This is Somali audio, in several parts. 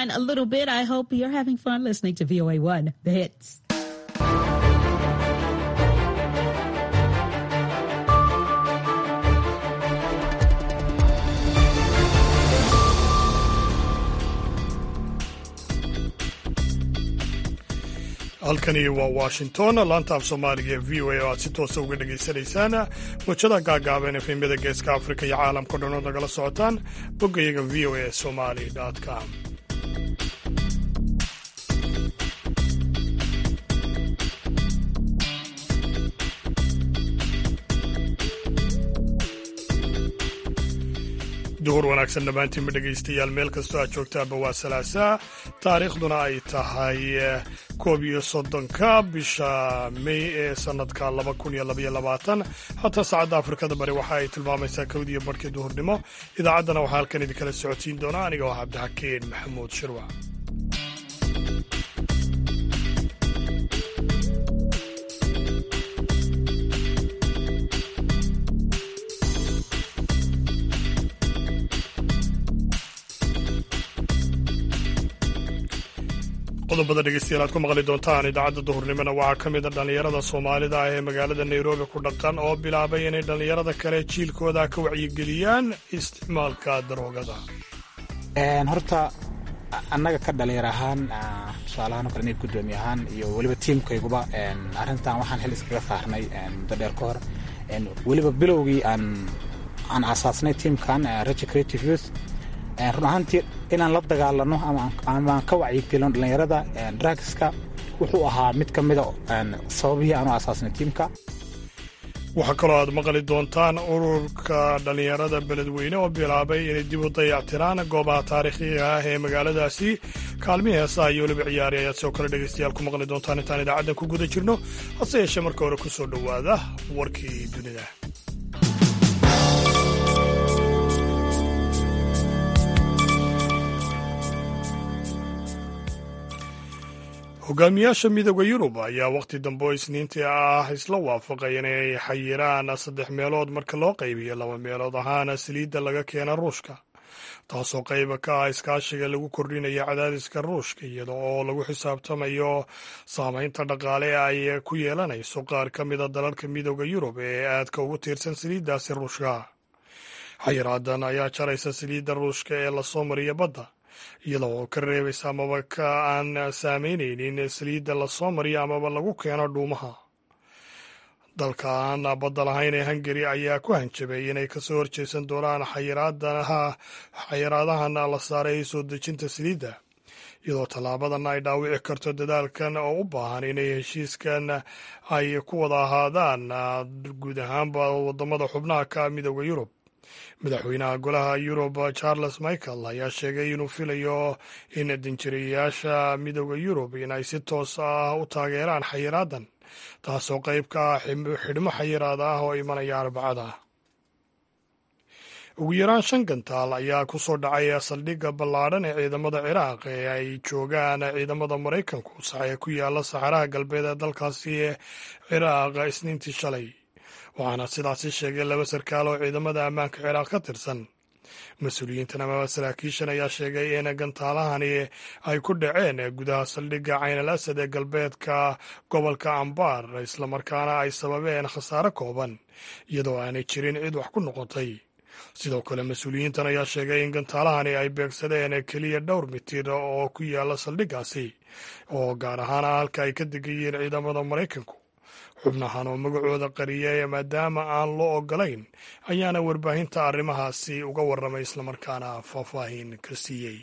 sunshine a little bit. I hope you're having fun listening to VOA1, the hits. halkani waa washington laanta af soomaaliga ee v o a oo aad si toosa uga dhegaysanaysaan mujada gaagaaban efemyada geeska afrika iyo caalamkao dhan ood nagala socotaan boggayaga v o a somali com duhur wanaagsan dhammaantiinba dhegaystayaal meel kastoo aad joogtaaba waa salaasaa taariikhduna ay tahay koob iyo soddonka bisha mey ee sannadka laba kun iyo labaiyo labaatan hataa saacadda afrikada bari waxa ay tilmaamaysaa kowdiyo barhkii duhurnimo idaacaddana waxaa halkan idinkala socodsiin doona aniga oo cabdixakiin maxamuud shirwac qodobada dhegeystayaal aad ku maqli doontaan idaacadda duhurnimona waxaa ka mida dhallinyarada soomaalida ah ee magaalada nairobi ku dhaqan oo bilaabay inay dhallinyarada kale jiilkooda ka wacyigeliyaan isticmaalka daroogada horta annaga ka dhalinyar ahaan tusaalahaan o kale nig guddoomiye ahaan iyo weliba tiimkayguba arrintan waxaan xil iskaga saarnay muddo dheer ka hor weliba bilowgii aan aan aasaasnay tiimkan raja creative youth run ahaantii inaan la dagaalano amaaan ka wacyigelino dhallinyarada drugska wuxuu ahaa mid ka mida sababihii aanu aasaasnay tiimka waxaa kaloo aad maqli doontaan ururka dhallinyarada beledweyne oo bilaabay inay dib u dayactiraan goobaha taariikhiga ah ee magaaladaasi kaalmihii heesaha iyo weliba ciyaari ayaad sidoo kale dhegaystayaal ku maqli doontaan intaan idaacaddan ku guda jirno hase yeeshee marka hore ku soo dhowaada warkii dunida hogaamiyaasha midooda yurub ayaa wakhti dambe oo isniintii ah isla waafaqay inay xayiraan saddex meelood marka loo qaybiyo laba meelood ahaana saliidda laga keena ruushka taasoo qayba ka ah iskaashiga lagu kordhinaya cadaadiska ruushka iyada oo lagu xisaabtamayo saameynta dhaqaale ay ku yeelanayso qaar ka mida dalalka midooda yurub ee aadka ugu tiirsan saliiddaasi ruushka xayiraadan ayaa jaraysa saliidda ruushka ee lasoo mariya badda iyada oo ka reebaysa amaba ka aan saameyneynin saliidda lasoo mariyo amaba lagu keeno dhuumaha dalka aan badda lahayn ee hungari ayaa ku hanjabay inay kasoo horjeesan doonaan xayiraadahan la saaray soo dejinta saliidda iyadoo tallaabadan ay dhaawici karto dadaalkan oo u baahan inay heshiiskan ay ku wada ahaadaan guud ahaanba wadamada xubnaha ka midooda yurub madaxweynaha golaha yurub charles michael ayaa sheegay inuu filayo in danjirayaasha midooda yurub in ay si toos ah u taageeraan xayiraadan taasoo qayb ka ah xidhmo xayiraad ah oo imanaya arbacada ugu yaraan shan gantaal ayaa ku soo dhacay saldhigga ballaadhan ee ciidamada ciraaq ee ay joogaan ciidamada maraykanku saxee ku yaala saxaraha galbeed ee dalkaasi ciraaq isniintii shalay waxaana sidaasi sheegay laba sarkaal oo ciidamada ammaanka ciraaq ka tirsan mas-uuliyiintan amaba saraakiishan ayaa sheegay in gantaalahani ay ku dhaceen gudaha saldhigga cayn al asad ee galbeedka gobolka ambaar islamarkaana ay sababeen khasaare kooban iyadoo aanay jirin cid wax ku noqotay sidoo kale mas-uuliyiintan ayaa sheegay in gantaalahani ay beegsadeen keliya dhowr mitir oo ku yaala saldhiggaasi oo gaar ahaan halka ay ka degayeen ciidamada maraykanku xubnahan oo magacooda qariyay maadaama aan loo ogolayn ayaana warbaahinta arrimahaasi uga warramay islamarkaana faahfaahin ka siiyey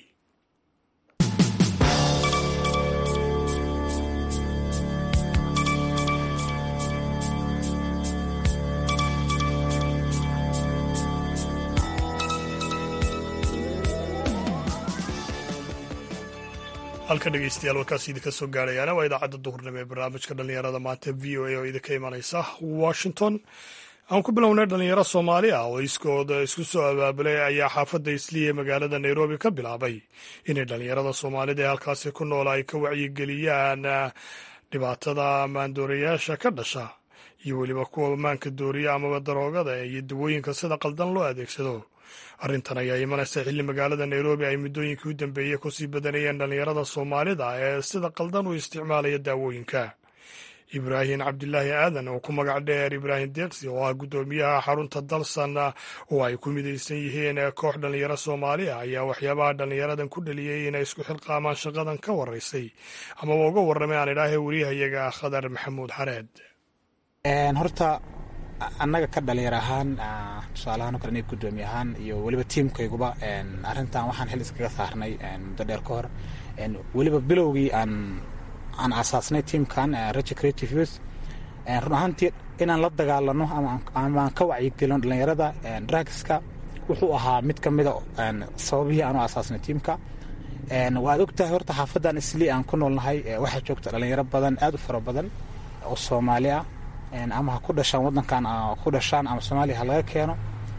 halka dhegeystayaal warkaas idinka soo gaarayaana waa idaacadda duhurnimo ee barnaamijka dhallinyarada maanta v o a oo idinka imanaysa washington aan ku bilownay dhallinyaro soomaali ah oo iskooda isku soo abaabulay ayaa xaafadda isliya ee magaalada nairobi ka bilaabay inay dhallinyarada soomaalida ee halkaasi ku nool ay ka wacyigeliyaan dhibaatada maandoorayaasha ka dhasha iyo weliba kuwa maanka dooriya amaba daroogada iyo dawooyinka sida qaldan loo adeegsado arrintan ayaa imanaysa xilli magaalada nairobi ay muddooyinkii u dambeeyey kusii badanayeen dhallinyarada soomaalida ee sida qaldan u isticmaalaya daawooyinka ibraahim cabdilaahi aadan oo ku magac dheer ibraahim deeqsi oo ah guddoomiyaha xarunta dalsan oo ay ku midaysan yihiin koox dhallinyaro soomaaliya ayaa waxyaabaha dhallinyaradan ku dhaliyey inay isku xilqaamaan shaqadan ka waraysay amaba uga warramay aan idhaahe wariyahayaga khadar maxamuud xareed horta annaga ka dhalinyar ahaan tusaalahaan o kale nig guddoomiye ahaan iyo weliba tiimkayguba arrintan waxaan xil iskaga saarnay muddo dheer ka hor weliba bilowgii aan aan aasaasnay tiimkan raja creative youth run ahaantii inaan la dagaalano ama aan ka wacyigelino dhallinyarada drugska wuxuu ahaa mid ka mida sababihii aan u aasaasnay tiimka waad ogtahay horta xaafadan islii aan ku noolnahay waxaa joogta dhallinyaro badan aad u fara badan oo soomaali ah ama ha ku dhashaan wadankan ku dhashaan ama soomaaliya ha laga keeno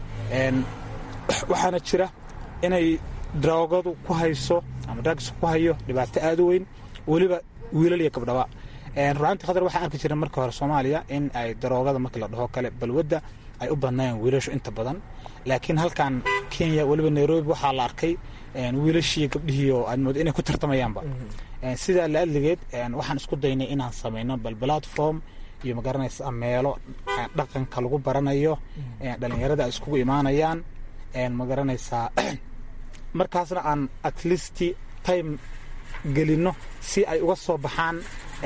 waxaana jira inay daroogadu ku hayso ama drugs ku hayo dhibaato aad u weyn weliba wiilal iyo gabdhaba runaantii khadar waxaan arki jiray marka hore soomaaliya in ay daroogada markii la dhaho kale balwadda ay u badnaayeen wiilashu inta badan laakiin halkan kenya weliba nairobi waxaa la arkay wiilashii gabdhihii oo aad moodo inay ku tartamayaanba sidaa la adligeed waxaan isku daynay inaan samayno bal platform iyo magaranaysa meelo dhaqanka lagu baranayo dhalinyarada ay iskugu imaanayaan magaranaysaa markaasna aan at least time gelino si ay uga soo baxaan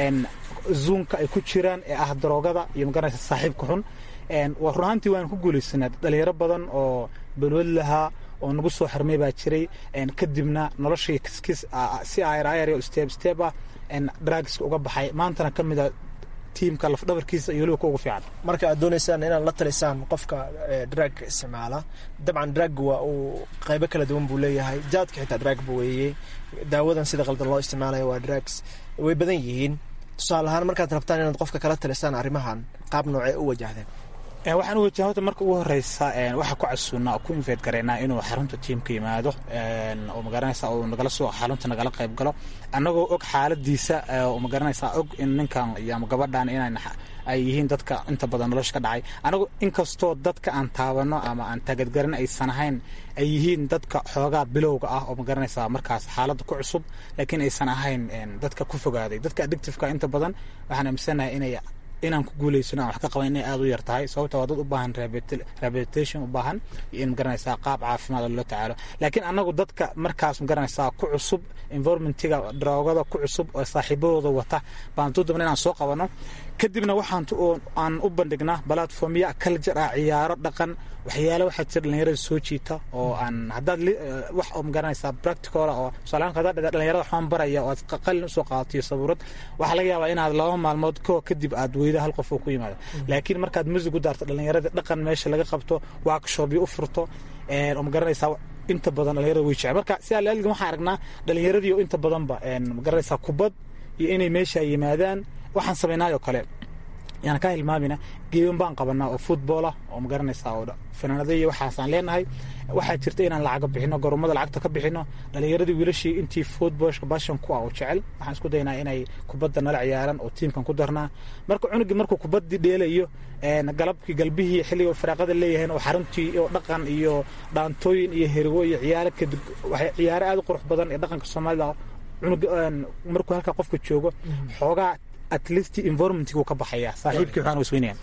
zuunka ay ku jiraan ee ah daroogada iyo magaranaysa saaxiibka xun run ahaantii waan ku guulaysanaa dhalinyaro badan oo balwad lahaa oo nagu soo xirmay baa jiray kadibna noloshii kiskis si ayr oo step step ah drugska uga baxay maantana ka mida tiimka lafdhabarkiisa iyo weliba kuugu fiican marka aad doonaysaan inaad la talisaan qofka dragka isticmaala dabcan drag waa uu qaybo kala duwan buu leeyahay jaadka xitaa drag buu weeyey daawadan sida qaldan loo isticmaalaya waa drugs way badan yihiin tusaale ahaan markaad rabtaan inaad qofka kala talisaan arrimahan qaab noocee u wajahdeen waxaan u wajaha horta marka ugu horeysa waxaa ku casuunaa oo ku infeed gareynaa inuu xarunta tiimka yimaado oo magaranaysa uu nagala soo xarunta nagala qayb galo annagoo og xaaladiisa oo magaranaysa og in ninkan iyo ama gabadhan inay ay yihiin dadka inta badan nolosha ka dhacay anagu inkastoo dadka aan taabano ama aan taagadgarin aysan ahayn ay yihiin dadka xoogaa bilowga ah oo magaranaysa markaas xaaladda ku cusub laakiin aysan ahayn dadka ku fogaaday dadka addictiveka inta badan waxaan aaminsanahay inay inaan ku guulaysano aan wax ka qaban inay aada u yar tahay sababta waa dad u baahan rehabilitation u baahan iyo in magaranaysaa qaab caafimaad loo tacaalo laakiin annagu dadka markaas magaranaysaa ku cusub environmentiga droogada ku cusub oo saaxiibadooda wata baan dudubna inaan soo qabano kadibna waxaan aan u bandhignaa platformya culture ah ciyaaro dhaqan waxyaale waxaa jira dhalinyarada soo jiita oo aan haddaad wax oo magaranaysaa practical oo tusaalahaan haddaad dhalinyarada waxbaan baraya oo aad qalin usoo qaadato iyo sabuurad waxaa laga yaabaa inaad laba maalmood koo kadib aad weydo hal qof oo ku yimaado laakiin markaad musig u daarto dhalinyarada dhaqan meesha laga qabto workshopyo u furto oo magaranaysaa inta badan dhalinyarada way jecel marka sidaa laalgan waxaan aragnaa dhalinyaradii oo inta badanba magaranaysaa kubad iyo inay meesha yimaadaan waxaan samaynaayoo kale yaan ka hilmaamina geeban baan qabanaa oo futboolah oo magaranaysaa oo fanaanada iyo waxaasaan leenahay waxaa jirta inaan lacaga bixino goromada lacagta ka bixino dhalinyaradii wiilashii intii futboolka bashan ku ah oo jecel waxaan isku daynaa inay kubadda nala ciyaaran oo tiimkan ku darnaa marka cunugii markuu kubaddii dheelayo galabkii galbihii xilliga faraaqada leeyahay oo xaruntii oo dhaqan iyo dhaantooyin iyo herigo iyo ciyaaro kadib ciyaaro aad u qurux badan ee dhaqanka soomaalida cunug markuu halkaa qofka joogo xoogaa at least environmentgu ka baxaya saaxiibkii waxaan isweynayaan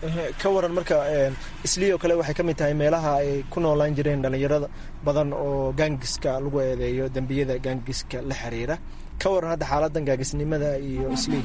ka waran marka islii oo kale waxay ka mid tahay meelaha ay ku noolaan jireen dhalinyarada badan oo gaangiska lagu eedeeyo dembiyada gaangiska la xiriira ka waran hadda xaaladan gaangisnimada iyo islii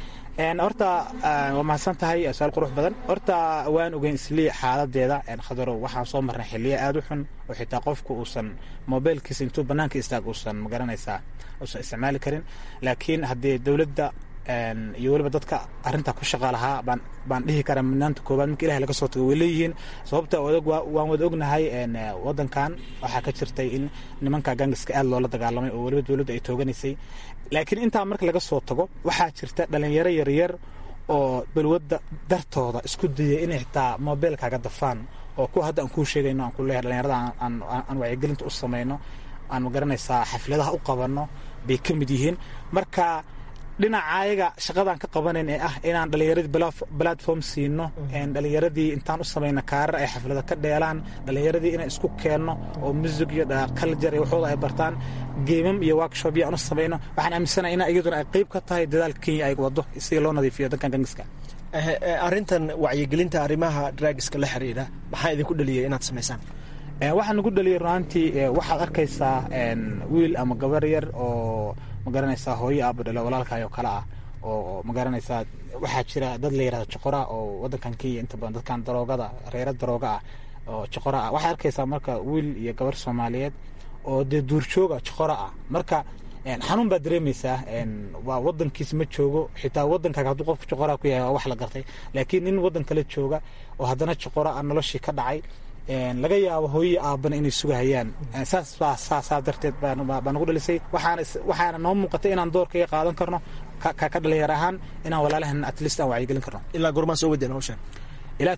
horta waa mahadsan tahay su-aal qurux badan horta waan ogeyn islii xaaladeeda khadarow waxaan soo marnay xiliya aada u xun oo xitaa qofku uusan mobilkiisa intuu banaanka istaag uusan magaranaysaa uusan isticmaali karin laakiin haddii dowladda iyo weliba dadka arintaa ku shaqa lahaa baan dhihi karaa mudnaanta koobaad marka ilahi laga soo tago way leeyihiin sababta waan wada ognahay wadankan waxaa ka jirtay in nimanka gangiska aad loola dagaalamay oo weliba dowladdu ay tooganaysay laakiin intaa marka laga soo tago waxaa jirta dhalinyaro yaryar oo balwadda dartooda isku dayay inay xitaa mobilkaaga dafaan oo kuwa hadda aan kuu sheegayno aan ku leeyahay dhalinyarada aan wacyigelinta u samayno aan magaranaysaa xafladaha u qabanno bay ka mid yihiin marka dhinaca ayaga shaqadaan ka qabanayn ee ah inaan dhallinyaradii platform siino dhallinyaradii intaan u samayno kaarar ay xaflada ka dheelaan dhallinyaradii inaan isku keenno oo musig iyo culture iyo waxooda ay bartaan geemam iyo workshop iyo aan u samayno waxaan aaminsanahay in iyaduna ay qayb ka tahay dadaalka kenya ay wado sidii loo nadiifiyo dankan gangiska arrintan wacyigelinta arrimaha dragska la xiriira maxaa idinku dhaliyay inaad samaysaan waxaa nagu dhaliyay runaantii waxaad arkaysaa wiil ama gabar yar oo magaranaysaa hooyo aaba dhalo walaalkaay oo kale ah oo magaranaysaa waxaa jira dad la yirahdo joqora oo wadankan kenya inta badan dadkan daroogada reera darooga ah oo joqora ah waxaad arkaysaa marka wiil iyo gabar soomaaliyeed oo dee duurjooga joqora ah marka xanuun baad dareemaysaa waa wadankiis ma joogo xitaa wadankaaga hadduu qofka joqoraa ku yahay waa wax la gartay laakiin nin wadan kale jooga oo haddana joqora ah noloshii ka dhacay laga yaabo hooyii aabana inay sugahayaan saasaa darteed baa nagu dhalisay waxaana noo muuqatay inaan doorkaiga qaadan karno ka dhalinyar ahaan inaan walaalahan atlist aan wacyigelin karno ilaa goormaa soo wadeen hawshan ilaa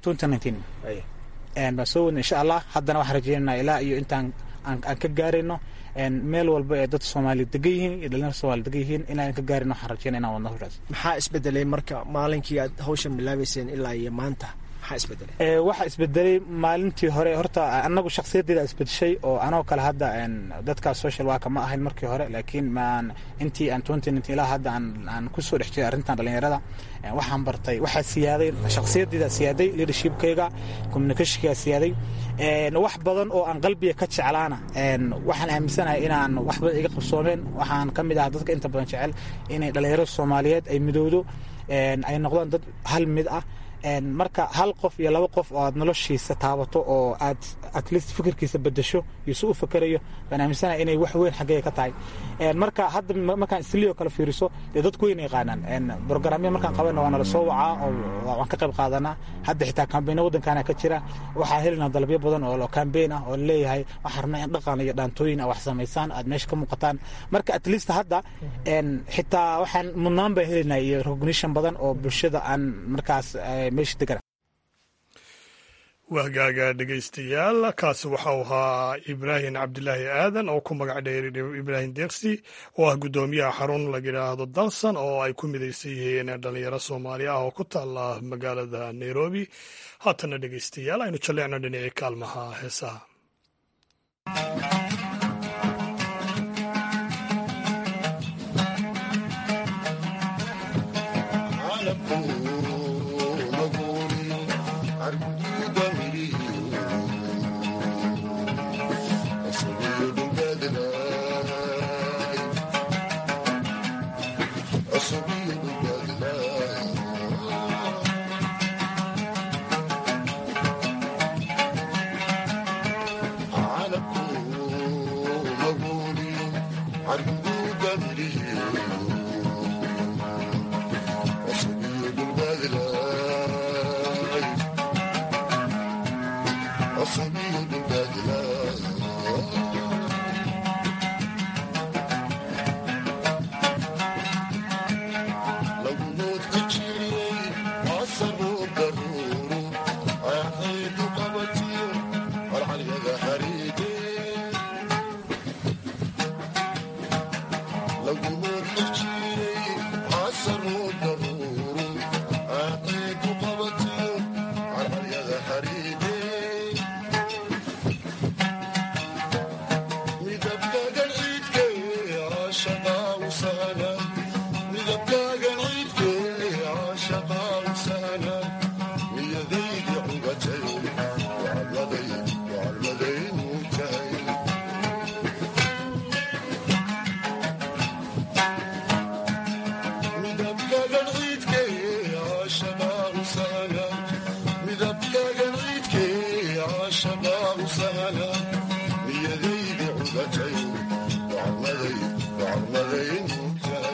baan soo wadna insha allah haddana waxaan rajeynana ilaa iyo intaan aan ka gaarayno meel walba ee dad soomaali degan yihiin iyo dhalinyar soomali degan yihiin inaan ka gaarayno waxaan rajeyna inaan wadno hawshaas maxaa isbedelay marka maalinkii aad hawshan bilaabayseen ilaa iyo maanta waxaa isbedelay maalintii hore horta anagu shaksiyadeyda isbedeshay oo anoo kale hadda dadka social worka ma ahayn markii hore laakiin maan intii aan ilaa hadda aan kusoo dhex jiray arrintan dhalinyarada waxaan bartay waxaa siyaaday shaksiyadeyda siyaaday leadershipkayga communicationkayga siyaaday wax badan oo aan qalbiga ka jeclaana waxaan aaminsanahay inaan wax badan iga qabsoomeen waxaan ka mid ah dadka inta badan jecel inay dhalinyarada soomaaliyeed ay midowdo ay noqdaan dad hal mid ah marka hal qof iyo laba qof oo aad noloshiisa taabato oo aad at least fikirkiisa bedesho iyo si u fakerayo baan aaminsanahay inay wax weyn xaggeyga ka tahay marka hadda markaan islio kale fiiriso dee dadku weyna yaqaanaan brograamya markaan qabayna waa nala soo wacaa oo waan ka qayb qaadanaa hadda xitaa kambayna waddankaana ka jira waxaan helinaa dalabyo badan oo kambeyn ah oo leeyahay waxaan rabnaa in dhaqan iyo dhaantooyin a wax samaysaan aad meesha ka muuqataan marka at least hadda xitaa waxaan mudnaan baan helinaa iyo recognition badan oo bulshada aan markaas wahgaaga dhegaystayaal kaasi waxau ahaa ibraahim cabdilaahi aadan oo ku magac dheeri ibraahim deeksi oo ah guddoomiyaha xarun la yidhaahdo dalsan oo ay ku midaysan yihiin dhalinyaro soomaali ah oo ku taala magaalada nairobi haatana dhegaystayaal aynu jalleecno dhinacii kaalmaha heesaha niyadaydi cugatay gacmaday gacmaday nuugtahay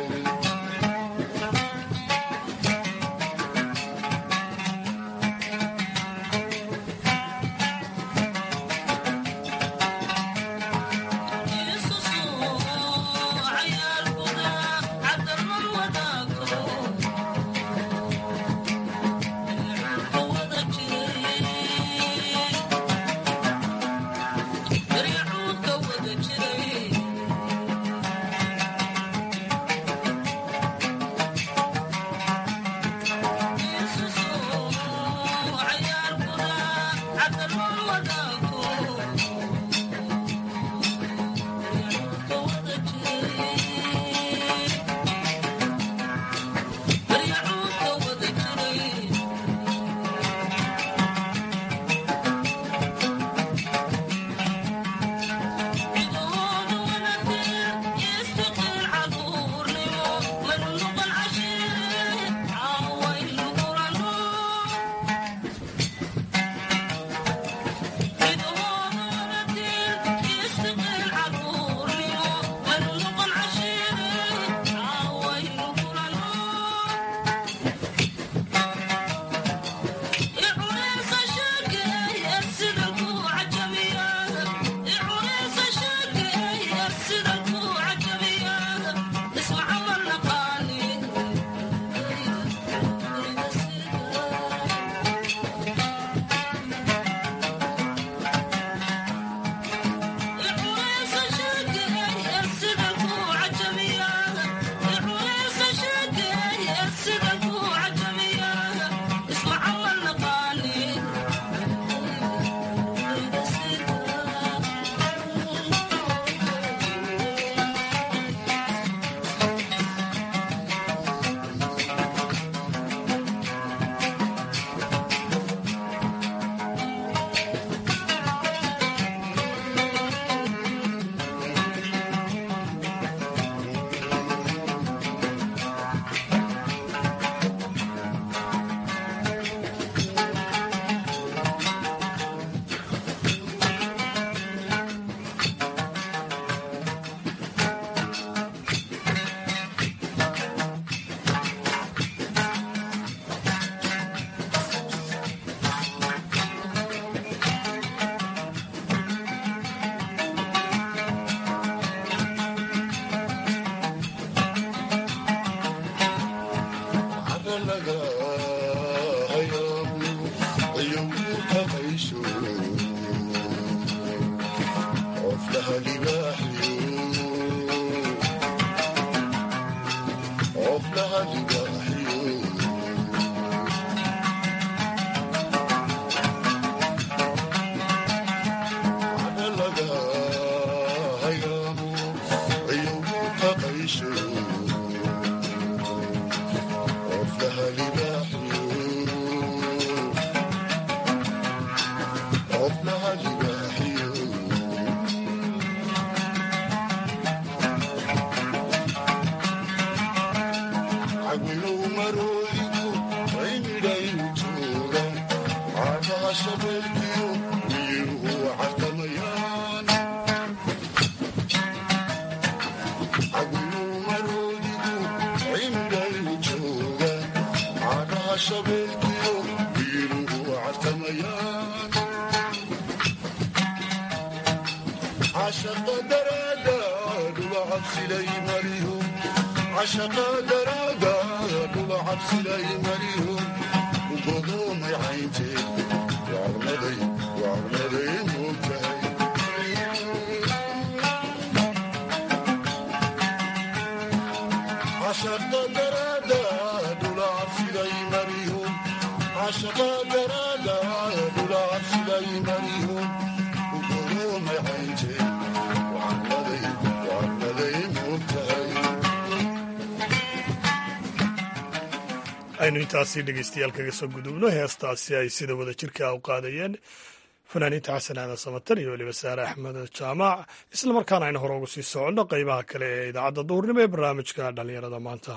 aynu intaasi dhegeystayaal kaga soo gudubno heestaasi ay sida wada jirka u qaadayeen fanaaniinta xasan aadan samatar iyo weliba saare axmed jaamac islamarkaana aynu hore ugu sii soconno qeybaha kale ee idaacadda duhurnimo ee barnaamijka dhallinyarada maanta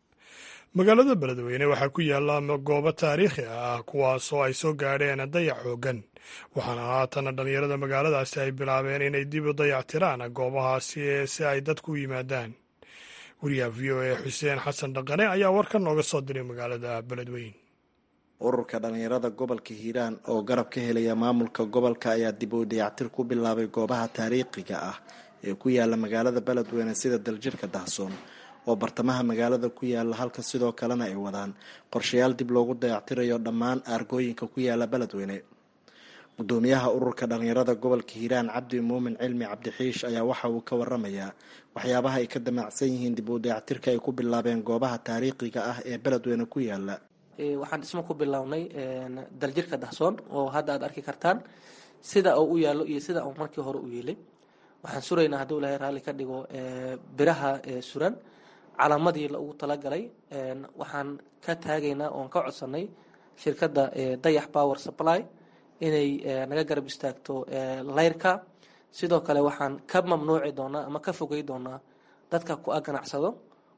magaalada beledweyne waxaa ku yaalla goobo taariikhi ah kuwaasoo ay soo gaadheen dayac xoogan waxaana haatana dhallinyarada magaaladaasi ay bilaabeen inay dib u dayactiraan goobahaasi si ay dadku u yimaadaan wariyaha v o a xuseen xasan dhaqane ayaa warkan nooga soo diray magaalada beledweyne ururka dhallinyarada gobolka hiiraan oo garab ka helaya maamulka gobolka ayaa dib u dayactir ku bilaabay goobaha taariikhiga ah ee ku yaala magaalada beledweyne sida daljirka dahsoon oo bartamaha magaalada ku yaala halka sidoo kalena ay wadaan qorshayaal dib loogu dayactirayo dhammaan aargooyinka ku yaala beledweyne gudoomiyaha ururka dhallinyarada gobolka hiiraan cabdi muumin cilmi cabdixiish ayaa waxa uu ka waramayaa waxyaabaha ay ka damacsan yihiin dib u dayactirka ay ku bilaabeen goobaha taariikhiga ah ee beledweyne ku yaala waxaan dhismo ku bilownay daljirka dahsoon oo hadda aad arki kartaan sida uu u yaallo iyo sida uu markii hore u yeelay waxaan suraynaa hadduu ilahay raalli ka dhigo biraha suran calaamadii ugu talagalay waxaan ka taagaynaa oon ka codsanay shirkadda dayax power supply inay naga garab istaagto layrka sidoo kale waxaan ka mamnuuci doonaa ama ka fogey doonaa dadka ku a ganacsado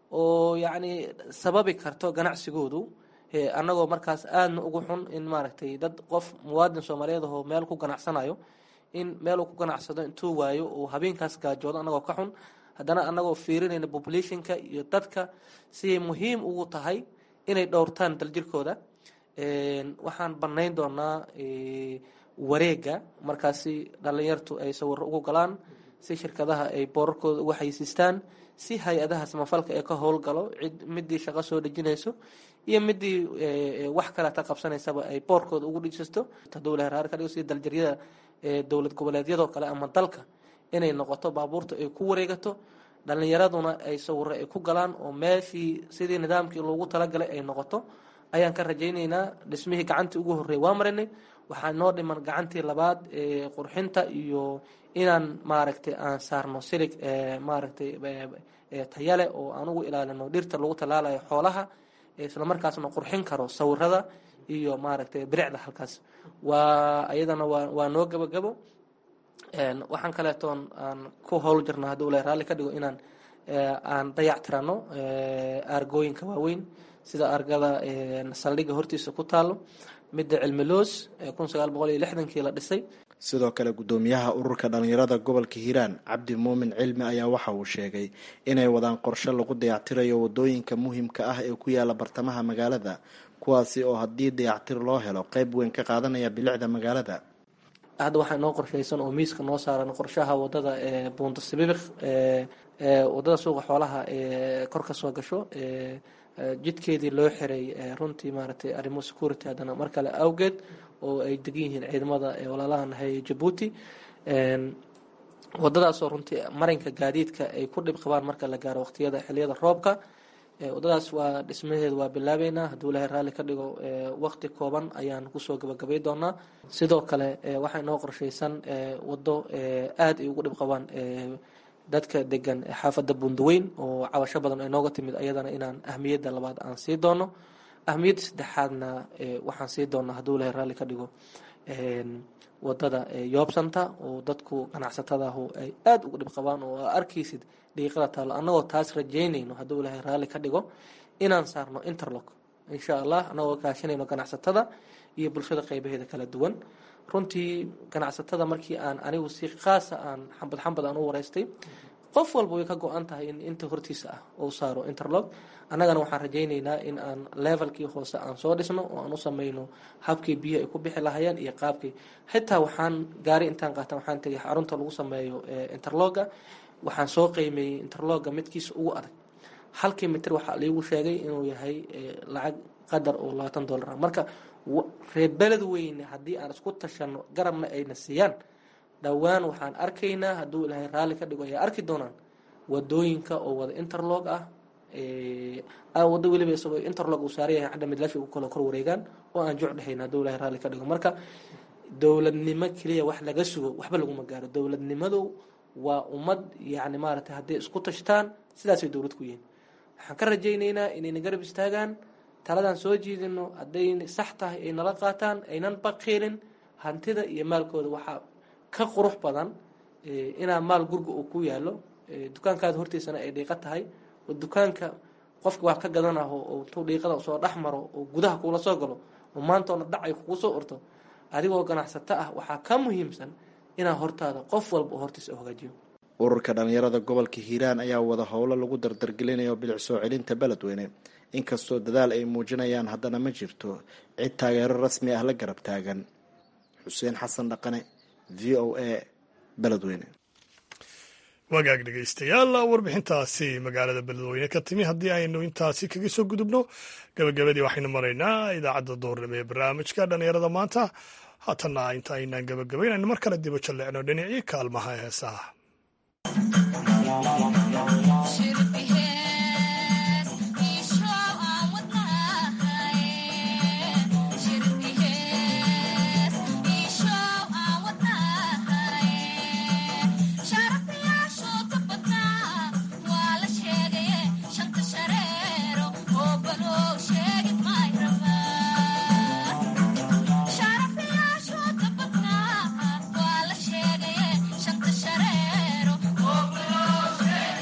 oo yacni sababi karto ganacsigoodu annagoo markaas aadna ugu xun in maaragtay dad qof muwaadin soomaaliyeed ahoo meel ku ganacsanayo in meel uu ku ganacsado intuu waayo uu habeenkaas gaajoodo annagoo ka xun haddana annagoo fiirinayna populationka iyo dadka siday muhiim ugu tahay inay dhowrtaan daljirkooda waxaan bannayn doonaa wareega markaasi dhallinyartu ay sawiro ugu galaan si shirkadaha ay boorarkooda uga xaysiistaan si hay-adaha samafalka ee ka howlgalo cid midii shaqo soo dhejinayso iyo midii wax kaleeta qabsanaysaba ay boorkooda ugu dhijisto hadduu ilahay raari ka dhigo sida daljaryada dowlad goboleedyadoo kale ama dalka inay noqoto baabuurta ay ku wareegato dhallinyaraduna ay sawiro ay ku galaan oo meeshii sidii nidaamkii loogu talagalay ay noqoto ayaan ka rajaynaynaa dhismihii gacantii ugu horreey waa marinay waxaa noo dhiman gacantii labaad ee qurxinta iyo inaan maaragtay aan saarno silig maaragtay tayale oo aan ugu ilaalino dhirta lagu tallaalayo xoolaha islamarkaasna qurxin karo sawirada iyo maaragtay biricda halkaas waa ayadana waa waa noo gabagabo waxaan kaleetoon aan ku howl jirna hadduu ilahay raalli ka dhigo inaan aan dayac tirano aargooyinka waaweyn sida argada saldhigga hortiisa ku taalo midda cilmiloos kun sagaal boqol iyo lixdankii la dhisay sidoo kale gudoomiyaha ururka dhallinyarada gobolka hiiraan cabdi muumin cilmi ayaa waxa uu sheegay inay wadaan qorshe lagu dayactirayo wadooyinka muhiimka ah ee ku yaala bartamaha magaalada kuwaasi oo haddii dayactir loo helo qeyb weyn ka qaadanaya bilicda magaalada hadda waxaa inoo qorshaysan oo miiska noo saaran qorshaha wadada buunta sibibiq wadada suuqa xoolaha ee kor ka soo gasho jidkeedii loo xiray runtii maaragtay arrimo security haddana mar kale awgeed oo ay degan yihiin ciidamada walaalaha nahay jabuuti wadadaasoo runtii marinka gaadiidka ay ku dhib qabaan marka la gaaro waqtiyada xiliyada roobka wadadaas waa dhismaheeda waa bilaabeynaa hadduu ilahay raalli ka dhigo waqti kooban ayaan kusoo gabagabay doonaa sidoo kale waxaa inoo qorshaysan wado aada ay ugu dhib qabaan dadka degan xaafadda bundaweyn oo cabasho badan ay nooga timid ayadana inaan ahmiyadda labaad aan sii doono ahmiyadda saddexaadna waxaan sii doonaa hadduu ilahay raalli ka dhigo wadada yoobsanta oo dadku ganacsatadahu ay aada uga dhib qabaan oo aa arkaysid dhiiqada taalo annagoo taas rajaynayno hadduu ilahay raalli ka dhigo inaan saarno interlock insha allah annagoo kaashanayno ganacsatada iyo bulshada qeybaheeda kala duwan runtii ganacsatada markii aan anigu si khaasa aan xambad xambad aan u wareystay qof walba way ka go-an tahay in inta hortiisa ah uu saaro interlock annagana waxaan rajaynaynaa in aan levelkii hoose aan soo dhisno oo aan u sameyno habkii biyo ay ku bixi lahayeen iyo qaabkii xitaa waxaan gaari intaan qaatan waxaan tegay xarunta lagu sameeyo interlogga waxaan soo qiimeeyey interlogga midkiisa ugu adag halkii mitir waxaa liigu sheegay inuu yahay lacag qadar oo labaatan dollar ah marka reer beled weyne haddii aan isku tashano garabna ayna siiyaan dhowaan waxaan arkaynaa hadduu ilaahay raalli ka dhigo ayaa arki doonaan wadooyinka oo wada interlog ah wado weliba isagoo interlog uu saaran yahay xadha midlashi u kala kor wareegaan oo aan juc dhexayn hadduu ilaahay raalli ka dhigo marka dowladnimo keliya wax laga sugo waxba laguma gaaro dowladnimadu waa ummad yacni maaragtay hadday isku tashtaan sidaasay dowlad ku yihiin waxaan ka rajaynaynaa inayna garab istaagaan taladaan soo jiidino hadday sax tahay ay nala qaataan aynan baqiilin hantida iyo maalkooda waxaa ka qurux badan inaa maal gurga uu ku yaalo dukaankaada hortiisana ay dhiiqa tahay oo dukaanka qofka wax ka gadanaho oo intuu dhiiqada soo dhex maro oo gudaha kuula soo galo oo maantoona dhac ay kugu soo urto adigoo ganacsato ah waxaa ka muhiimsan inaa hortaada qof walba oo hortiisa u hagaajiyo ururka dhallinyarada gobolka hiiraan ayaa wada howlo lagu dardargelinayo bilic soo celinta beledweyne inkastoo dadaal ay muujinayaan haddana ma jirto cid taageero rasmi ah la garab taagan xuseen xasan dhaqane v o a beledweyne wagaag dhegaystayaal warbixintaasi magaalada beledweyne ka timi haddii aynu intaasi kaga soo gudubno gabagabadii waxaynu maraynaa idaacadda doornimo ee barnaamijka dhallinyarada maanta haatanna inta aynaan gabagabayn aynu mar kale dibo jalleecno dhinacii kaalmaha heesaha Shanta shareero, oh,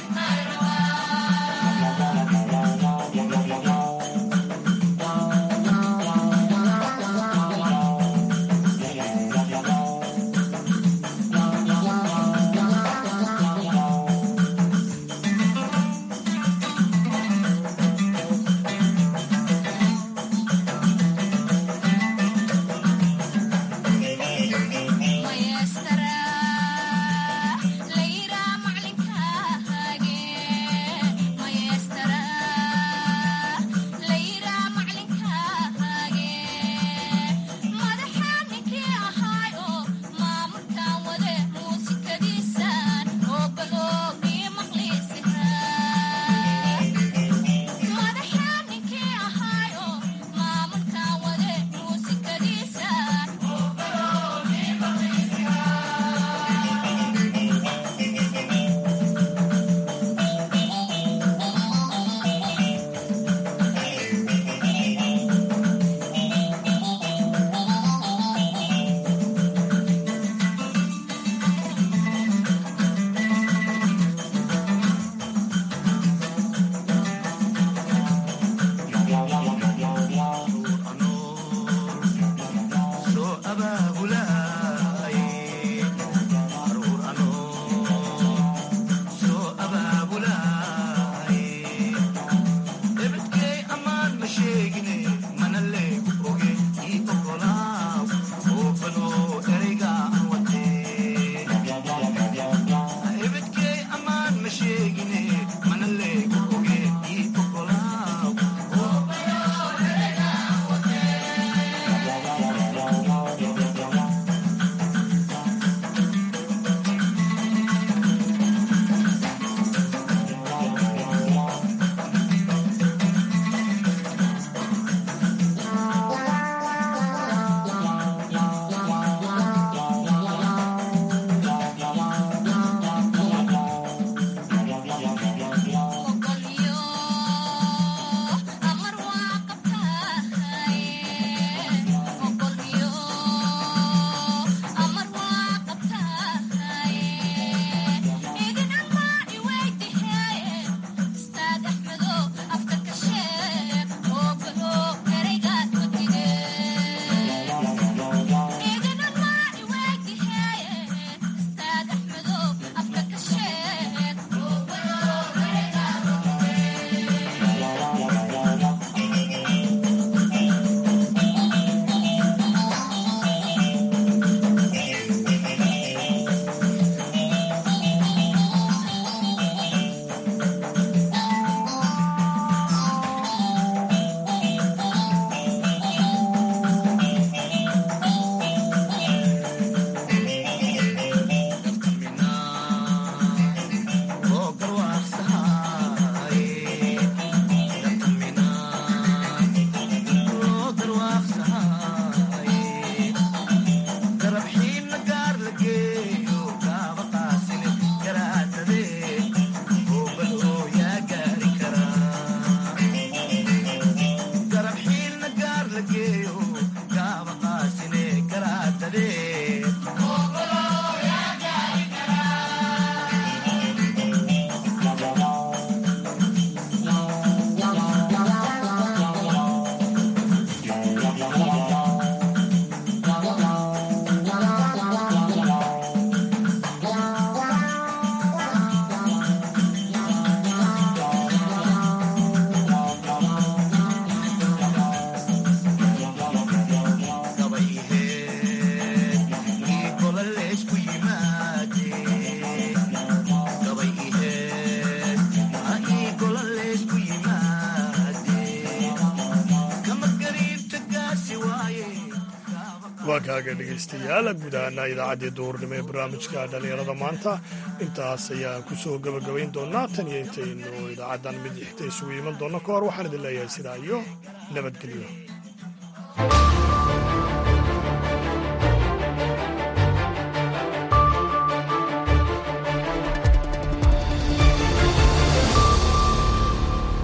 waa kaaga dhegaystayaal guud ahaana idaacaddii duhurnimo ee barnaamijka dhallinyarada maanta intaas ayaan ku soo gebagabayn doonaa tan iyo intaynu idaacaddan mid xigta isugu iman doonno ka hor waxaan idin leeyahay sidaa iyo nabadgelyo